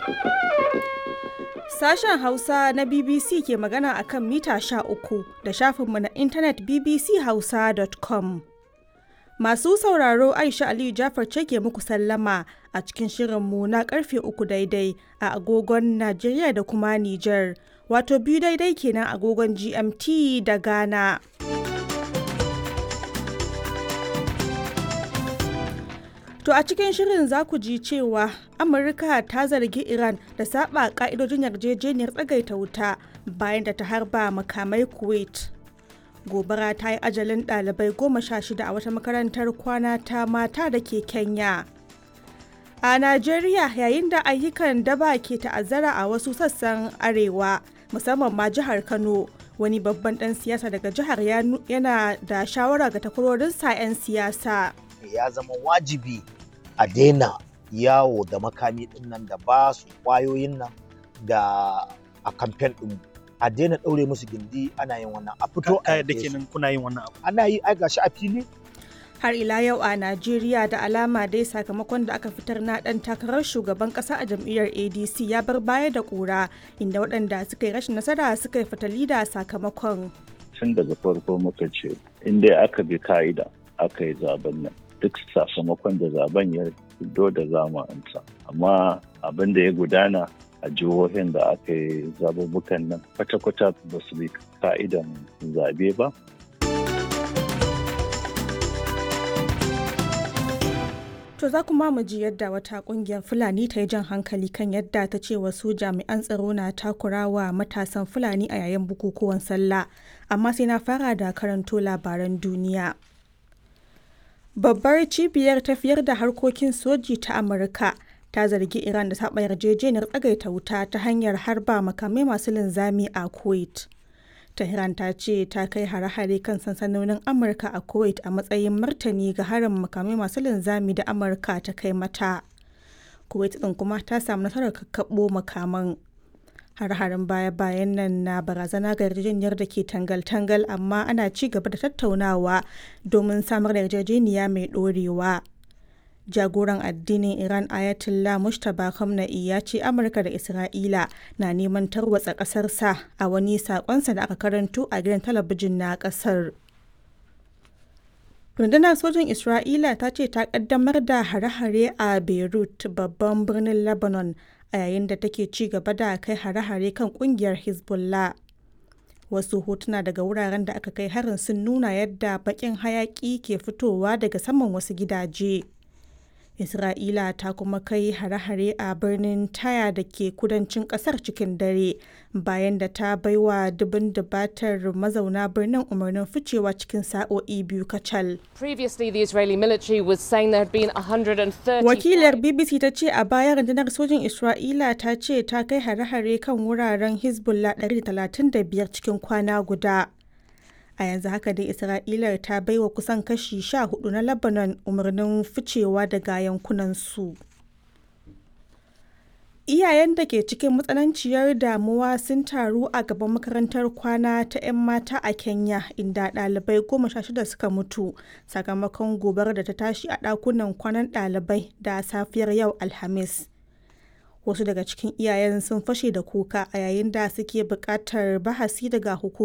Sashen Hausa na BBC ke magana a kan mita 13 da shafinmu na intanet bbchausa.com. Masu sauraro Aisha Aliyu Jafar ce ke muku sallama a cikin shirinmu na karfe uku daidai a agogon Najeriya da kuma Nijar, wato biyu daidai kenan agogon GMT da Ghana. To a cikin shirin za ku ji cewa Amurka ta zargi Iran da saba ka'idojin yarjejeniyar tsagaita wuta bayan da ta harba makamai Kuwait. Gobara ta yi ajalin ɗalibai goma sha shida a wata makarantar kwana ta mata da ke Kenya. A Najeriya yayin da ayyukan daba ke ta'azzara a wasu sassan arewa musamman ma jihar Kano wani babban ɗan siyasa daga jihar yana da shawara ga takwarorinsa 'yan siyasa. ya zama wajibi a daina yawo da makami din nan da ba su kwayoyin nan da a kamfen din a daina ɗaure musu gindi ana yin wannan a fito a da kenan kuna yin wannan abu ana yi ai gashi a fili Har ila yau a Najeriya da alama dai sakamakon da aka fitar na ɗan takarar shugaban ƙasa a jam'iyyar ADC ya bar baya da ƙura inda waɗanda suka yi rashin nasara suka yi fatali da sakamakon. Tun daga farko muka ce inda aka bi ka'ida aka yi zaben nan duk sakamakon da zaben ya fito da zamansa amma abin da ya gudana a jihohin da aka yi zabubukan nan kwata-kwata ba su bi ka'idan zabe ba To za kuma mu ji yadda wata kungiyar Fulani ta yi jan hankali kan yadda ta ce wasu jami'an tsaro na takurawa matasan Fulani a yayin bukukuwan sallah amma sai na fara da karanto labaran duniya. Babbar cibiyar tafiyar da harkokin soji ta Amurka ta zargi Iran da saba yarjejeniyar tsagaita wuta ta hanyar harba makamai masu linzami a Kuwait. Tehran ta ce ta kai hare-hare kan sansanonin Amurka a Kuwait a matsayin martani ga harin makamai masu linzami da Amurka ta kai mata. Kuwait ɗin kuma ta samu nasarar kakkaɓo makaman. har-harin baya-bayan nan na barazana ga yarjejeniyar da ke tangal-tangal amma ana ci gaba da tattaunawa domin samar da yarjejeniya mai ɗorewa. jagoran addinin iran ayatollah mustapha khamenei ya ce amurka da isra'ila na neman tarwatsa ƙasarsa a wani saƙonsa da aka karanto a gidan talabijin na ƙasar rundunar sojin isra'ila ta ce ta ƙaddamar da hare-hare a beirut babban birnin lebanon a yayin da take ci gaba da kai hare-hare kan kungiyar hezbollah wasu hotuna daga wuraren da aka kai harin sun nuna yadda bakin hayaki ke fitowa daga saman wasu gidaje Isra'ila ta kuma kai hare-hare a birnin Taya da ke kudancin kasar cikin dare bayan da ta baiwa dubin dubatar mazauna birnin umarnin ficewa cikin sa'o'i biyu kacal. Previously, the Israeli military was saying there had been 130. Wakilar BBC ta ce a baya rundunar sojin Isra'ila ta ce ta kai hare-hare kan wuraren Hezbollah 135 cikin kwana guda. a yanzu haka dai isra'ila ta baiwa kusan kashi sha hudu na lebanon umarnin ficewa daga yankunansu iyayen da ke cikin matsananciyar damuwa sun taru a gaban makarantar kwana ta 'yan mata a kenya inda ɗalibai goma sha shida suka mutu sakamakon gobar da ta tashi a ɗakunan kwanan ɗalibai da safiyar yau alhamis wasu daga cikin iyayen sun fashe da kuka a yayin da suke buƙatar bahasi daga hukumar